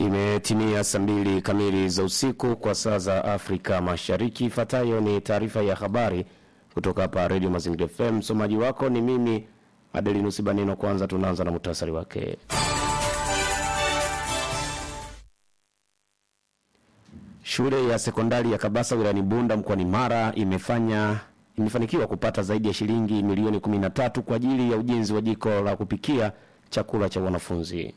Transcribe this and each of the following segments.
Imetimia saa mbili kamili za usiku kwa saa za Afrika Mashariki. Ifuatayo ni taarifa ya habari kutoka hapa Radio Mazingira FM. Msomaji wako ni mimi Adelinus Banino. Kwanza tunaanza na muhtasari wake. Shule ya sekondari ya Kabasa wilayani Bunda mkoani Mara imefanya imefanikiwa kupata zaidi ya shilingi milioni 13 kwa ajili ya ujenzi wa jiko la kupikia chakula cha wanafunzi.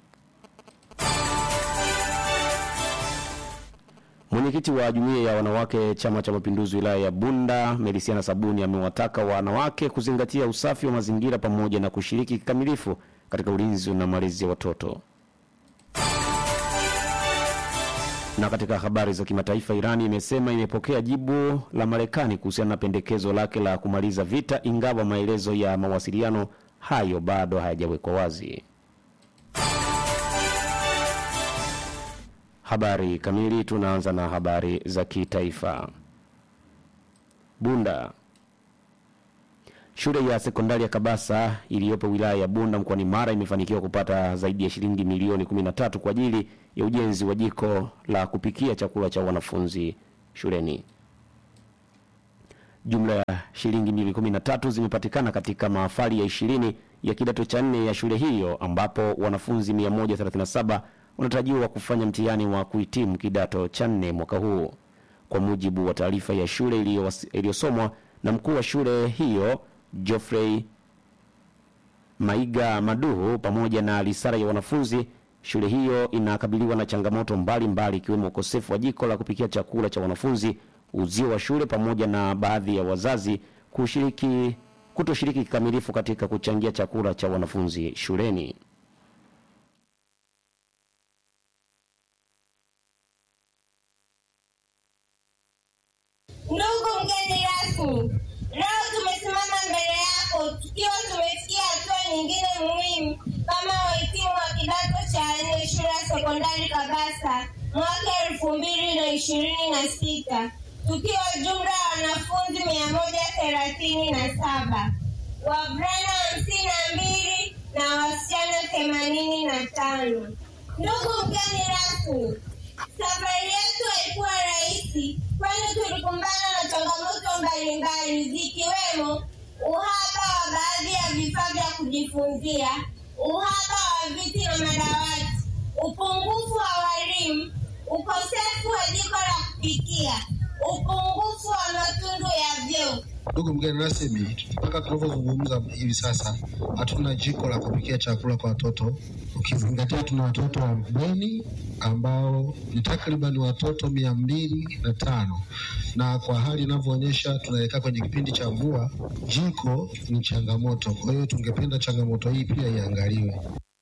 Mwenyekiti wa jumuiya ya wanawake Chama cha Mapinduzi wilaya ya Bunda, Melisiana Sabuni, amewataka wanawake kuzingatia usafi wa mazingira pamoja na kushiriki kikamilifu katika ulinzi na malezi ya watoto. Na katika habari za kimataifa, Irani imesema imepokea jibu la Marekani kuhusiana na pendekezo lake la kumaliza vita, ingawa maelezo ya mawasiliano hayo bado hayajawekwa wazi. Habari kamili. Tunaanza na habari za kitaifa. Bunda. Shule ya sekondari ya Kabasa iliyopo wilaya ya Bunda mkoani Mara imefanikiwa kupata zaidi ya shilingi milioni 13 kwa ajili ya ujenzi wa jiko la kupikia chakula cha wanafunzi shuleni. Jumla ya shilingi milioni 13 zimepatikana katika mahafali ya ishirini ya kidato cha nne ya shule hiyo ambapo wanafunzi 137 wanatarajiwa kufanya mtihani wa kuhitimu kidato cha nne mwaka huu, kwa mujibu wa taarifa ya shule iliyosomwa na mkuu wa shule hiyo Geoffrey Maiga Maduhu pamoja na risala ya wanafunzi. Shule hiyo inakabiliwa na changamoto mbalimbali ikiwemo ukosefu wa jiko la kupikia chakula cha wanafunzi, uzio wa shule, pamoja na baadhi ya wazazi kushiriki kutoshiriki kikamilifu katika kuchangia chakula cha wanafunzi shuleni. Ndugu mgeni rasmi, leo tumesimama mbele yako tukiwa tumefikia hatua nyingine muhimu kama wahitimu wa kidato cha nne shule ya sekondari Kabasa mwaka elfu mbili na ishirini na sita tukiwa jumla ya wanafunzi mia moja thelathini na saba wavulana hamsini na mbili na wasichana themanini na tano. Ndugu mgeni rasmi, safari yetu haikuwa rahisi, kwani tulikumbana na changamoto mbalimbali zikiwemo uhaba wa baadhi ya vifaa vya kujifunzia, uhaba wa viti na madawati, upungufu wa walimu, ukosefu wa jiko la kupikia, upungufu wa matundu ya vyoo. Ndugu mgeni rasmi, mpaka tunavyozungumza hivi sasa hatuna jiko la kupikia chakula kwa watoto, ukizingatia tuna watoto wa bweni ambao ni takriban watoto mia mbili na tano na kwa hali inavyoonyesha tunaelekea kwenye kipindi cha mvua, jiko ni changamoto. Kwa hiyo tungependa changamoto hii pia iangaliwe.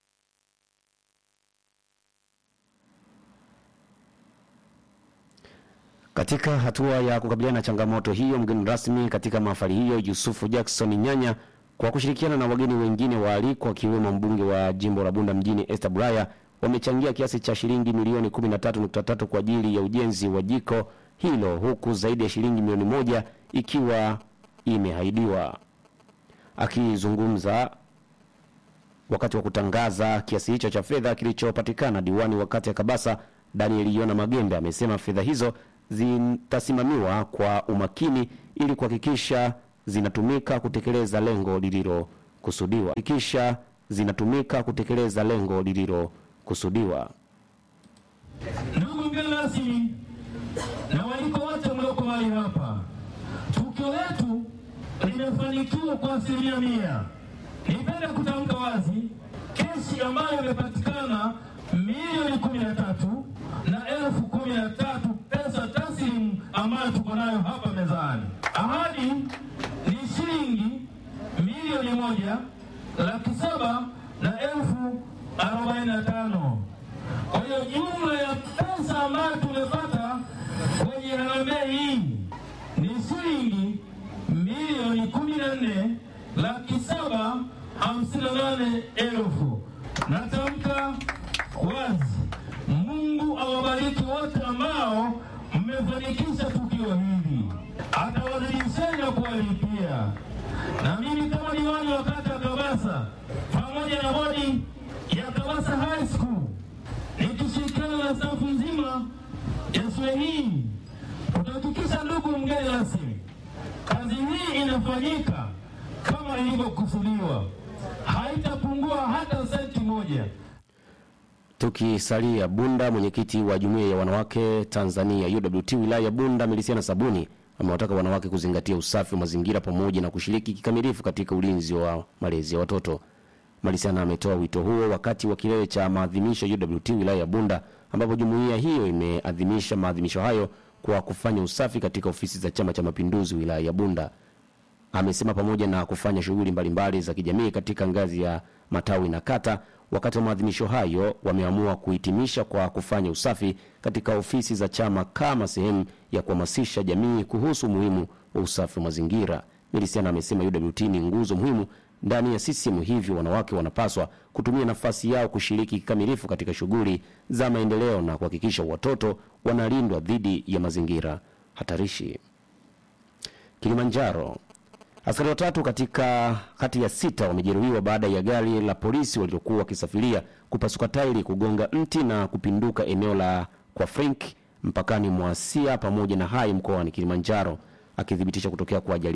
Katika hatua ya kukabiliana na changamoto hiyo, mgeni rasmi katika mahafali hiyo Yusufu Jackson Nyanya kwa kushirikiana na wageni wengine waalikwa wakiwemo mbunge wa jimbo la Bunda mjini Esther Bulaya wamechangia kiasi cha shilingi milioni 13.3 kwa ajili ya ujenzi wa jiko hilo huku zaidi ya shilingi milioni moja ikiwa imehaidiwa. Akizungumza wakati wa kutangaza kiasi hicho cha fedha kilichopatikana, diwani wa kata ya Kabasa Daniel Yona Magembe amesema fedha hizo zitasimamiwa kwa umakini ili kuhakikisha zinatumika kutekeleza lengo lililokusudiwa kisha zinatumika kutekeleza lengo lililokusudiwa. Ndugu mgeni rasmi na waliko wote mlioko mahali hapa, tukio letu limefanikiwa kwa asilimia mia. Nipende kutamka wazi kesi ambayo imepatikana milioni kumi na tatu na elfu kumi na tatu pesa taslimu ambayo tuko nayo hapa mezani. Ahadi ni shilingi milioni moja laki saba na elfu arobaini na tano. Kwa hiyo jumla ya pesa ambayo tumepata kwenye harambee hii ni shilingi milioni kumi na nne laki saba hamsini na nane elfu. Natamka wazi, Mungu awabariki wote ambao mmefanikisha tukio hili, atawazidisheni na kuwalipia. Na mimi kama diwani wa kata ya Kabasa pamoja na bodi ya Kabasa High School nikishirikiana na Ndugu mgeni rasmi, kazi hii inafanyika kama ilivyokusudiwa, haitapungua hata senti moja. Tukisalia Bunda, mwenyekiti wa jumuiya ya wanawake Tanzania UWT wilaya ya Bunda Milisiana Sabuni amewataka wanawake kuzingatia usafi wa mazingira pamoja na kushiriki kikamilifu katika ulinzi wa malezi ya watoto. Milisiana ametoa wito huo wakati wa kilele cha maadhimisho UWT wilaya ya Bunda ambapo jumuiya hiyo imeadhimisha maadhimisho hayo kwa kufanya usafi katika ofisi za Chama cha Mapinduzi wilaya ya Bunda. Amesema pamoja na kufanya shughuli mbalimbali za kijamii katika ngazi ya matawi na kata, wakati wa maadhimisho hayo wameamua kuhitimisha kwa kufanya usafi katika ofisi za chama kama sehemu ya kuhamasisha jamii kuhusu umuhimu wa usafi wa mazingira. Milisiana amesema UWT ni nguzo muhimu ndani ya CCM, hivyo wanawake wanapaswa kutumia nafasi yao kushiriki kikamilifu katika shughuli za maendeleo na kuhakikisha watoto wanalindwa dhidi ya mazingira hatarishi. Kilimanjaro, askari watatu katika kati ya sita wamejeruhiwa baada ya gari la polisi waliokuwa wakisafiria kupasuka tairi, kugonga mti na kupinduka eneo la kwa Frank mpakani mwa Sia pamoja na Hai mkoani Kilimanjaro. Akithibitisha kutokea kwa ajali